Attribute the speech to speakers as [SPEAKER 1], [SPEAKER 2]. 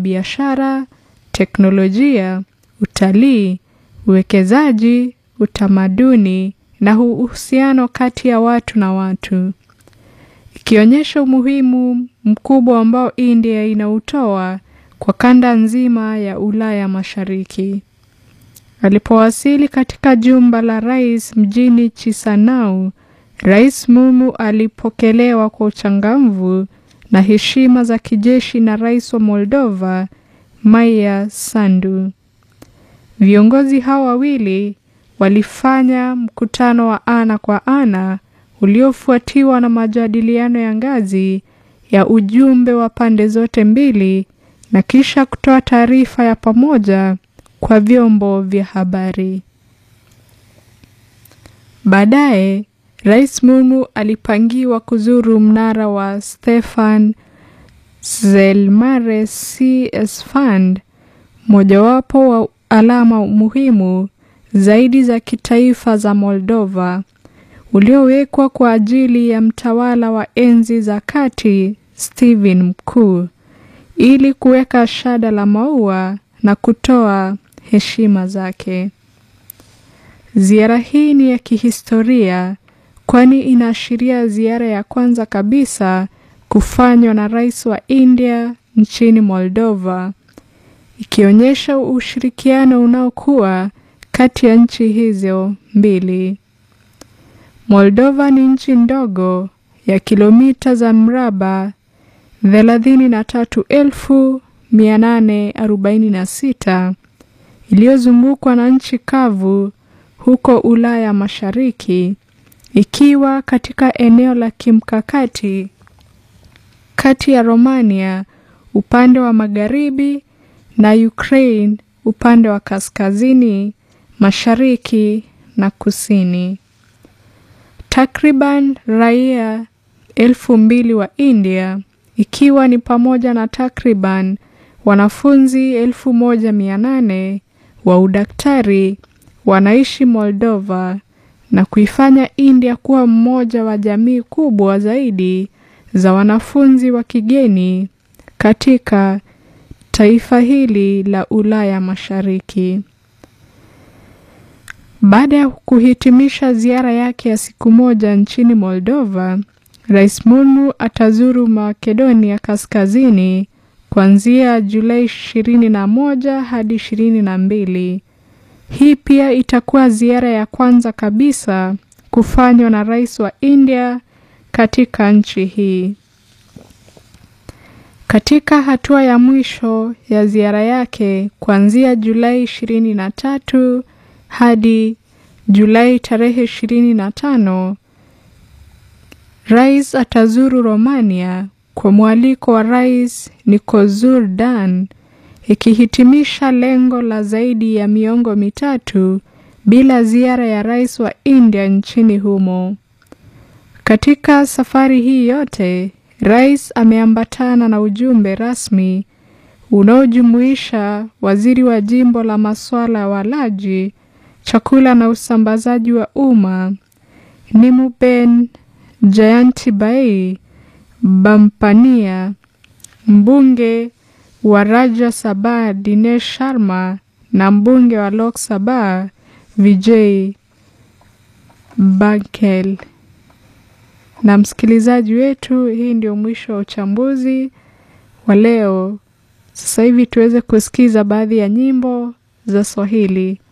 [SPEAKER 1] biashara, teknolojia, utalii, uwekezaji, utamaduni na uhusiano kati ya watu na watu, ikionyesha umuhimu mkubwa ambao India inautoa kwa kanda nzima ya Ulaya Mashariki. Alipowasili katika jumba la rais mjini Chisinau, Rais Mumu alipokelewa kwa uchangamfu na heshima za kijeshi na rais wa Moldova Maia Sandu. Viongozi hao wawili walifanya mkutano wa ana kwa ana uliofuatiwa na majadiliano ya ngazi ya ujumbe wa pande zote mbili na kisha kutoa taarifa ya pamoja kwa vyombo vya habari. Baadaye, Rais Mumu alipangiwa kuzuru mnara wa Stefan Zelmare CS Fund, mojawapo wa alama muhimu zaidi za kitaifa za Moldova, uliowekwa kwa ajili ya mtawala wa enzi za kati Stephen Mkuu, ili kuweka shada la maua na kutoa heshima zake. Ziara hii ni ya kihistoria kwani inaashiria ziara ya kwanza kabisa kufanywa na rais wa India nchini Moldova, ikionyesha ushirikiano unaokuwa kati ya nchi hizo mbili. Moldova ni nchi ndogo ya kilomita za mraba 33,846 iliyozungukwa na nchi kavu huko Ulaya Mashariki ikiwa katika eneo la kimkakati kati ya Romania upande wa magharibi na Ukraine upande wa kaskazini, mashariki na kusini. Takriban raia elfu mbili wa India ikiwa ni pamoja na takriban wanafunzi elfu moja mia nane wa udaktari wanaishi Moldova na kuifanya India kuwa mmoja wa jamii kubwa zaidi za wanafunzi wa kigeni katika taifa hili la Ulaya Mashariki. Baada ya kuhitimisha ziara yake ya siku moja nchini Moldova, Rais Mumu atazuru Makedonia Kaskazini kuanzia Julai 21 hadi 22. Hii pia itakuwa ziara ya kwanza kabisa kufanywa na rais wa India katika nchi hii. Katika hatua ya mwisho ya ziara yake kuanzia Julai 23 hadi Julai tarehe 25, rais atazuru Romania kwa mwaliko wa Rais Nicozur Dan ikihitimisha lengo la zaidi ya miongo mitatu bila ziara ya rais wa India nchini humo. Katika safari hii yote, rais ameambatana na ujumbe rasmi unaojumuisha waziri wa jimbo la masuala ya walaji, chakula na usambazaji wa umma Nimuben Jayantibai Bampania, mbunge wa Rajya Sabha Dinesh Sharma na mbunge wa Lok Sabha Vijay Bankel. Na msikilizaji wetu, hii ndio mwisho wa uchambuzi wa leo. Sasa hivi tuweze kusikiza baadhi ya nyimbo za Swahili.